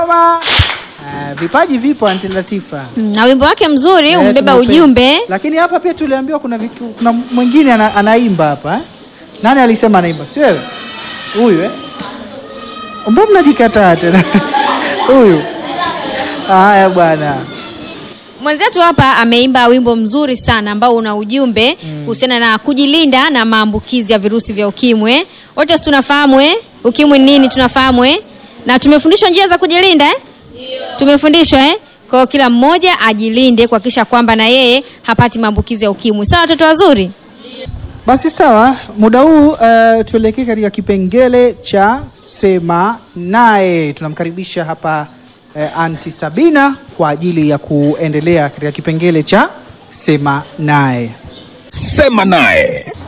Kama, eh, vipaji vipo Anti Latifa. Mm, na wimbo wake mzuri Eh, umbeba tumepe- ujumbe. Lakini hapa pia tuliambiwa kuna viki, kuna mwingine ana, anaimba hapa eh? Nani alisema anaimba? Si wewe? Huyu eh? Mbona mnajikataa tena? Huyu. Haya bwana. Mwenzetu hapa ameimba wimbo mzuri sana ambao una ujumbe kuhusiana na kujilinda na maambukizi ya virusi vya ukimwi. Wote si tunafahamu eh? Ukimwi ni nini tunafahamu eh? Na tumefundishwa njia za kujilinda eh? Tumefundishwa eh? Kwa hiyo kila mmoja ajilinde kuhakikisha kwamba na yeye hapati maambukizi ya ukimwi. Sawa watoto wazuri? Basi sawa, muda huu uh, tuelekee katika kipengele cha sema naye. Tunamkaribisha hapa uh, Anti Sabina kwa ajili ya kuendelea katika kipengele cha sema naye. Sema naye.